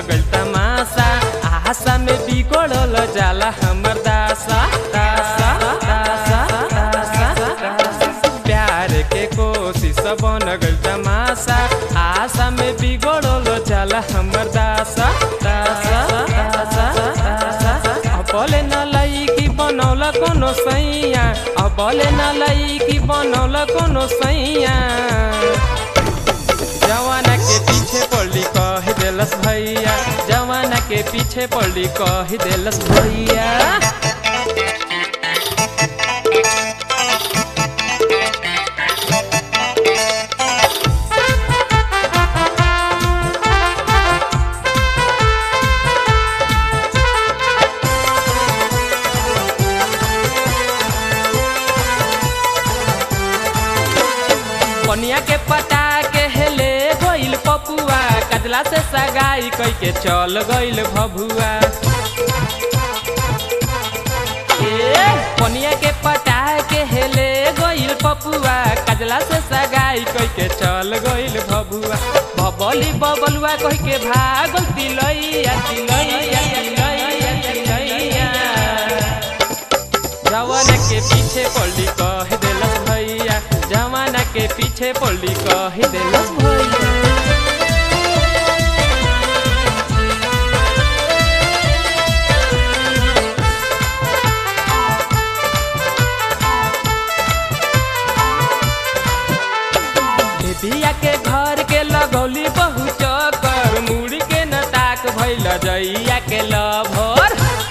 गइल तमाशा आशा में बिगड़ल जाला हमर दासा दासा दासा दासा दासा। प्यार के कोशिश बन गइल तमाशा आशा में बिगड़ल जाला हमर दासा दासा दासा दासा अबले न लईकी बनौला कोनो सैया अबले न लईकी बनौला कोनो सैया जवाना के पीछे पड़ी कह देलस भैया जवाना के पीछे पड़ी कह देलस भैया पनिया के पटा के हेले गइल पपुआ कजला से सगाई कई के चल गइल भभुआ ए पनिया के पटा के हेले गइल पपुआ कजला से सगाई कई के चल गइल भभुआ बबली बबलुआ कह के भागल तिलैया तिलैया तिलैया तिलैया जवाना के पीछे पड़ी कह देलस भैया जवाना के पीछे पड़ी कह देलस भैया बिया के घर के लगौली बहु चकर मुड़ी के न ताक भैल जइया के लभर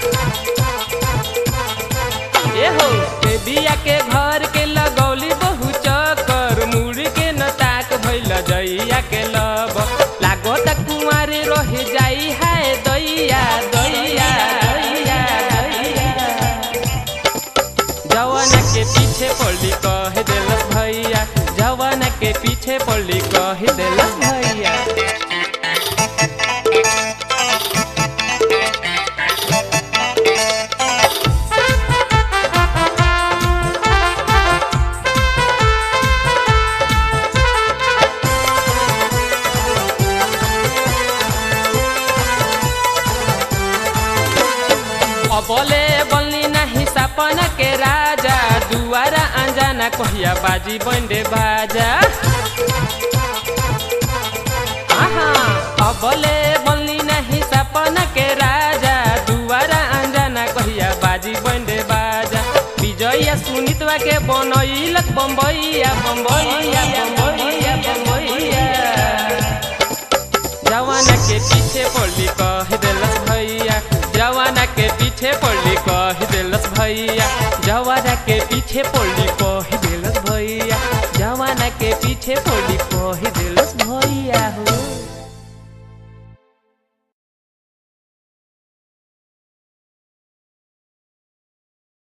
ए हो ए बिया के घर के लगौली बहु चकर मुड़ी के न ताक भैल जइया के लब लागो त कुंवारे रह जाई है दैया दैया दैया दैया जवाना के पीछे पड़ी कह देलस भैया जवाना के पीछे पड़ी कह देलस भैया अबले बल्ली नाही सपन के राजा दुआरा अंजाना कहिया बाजी बंडे बाजा आहा अबले बल्ली नाही सपन के राजा दुआरा अंजाना कहिया बाजी बंडे बाजा विजया सुनितवा के बनैलक बम्बैया बम्बैया बम्बैया बम्बैया जवाना के पीछे पड़ी कह देलस भैया जवाना के पीछे पड़ी कह देलस भैया जवाना के पीछे पड़ी कह देलस भैया जवाना के पीछे पड़ी कह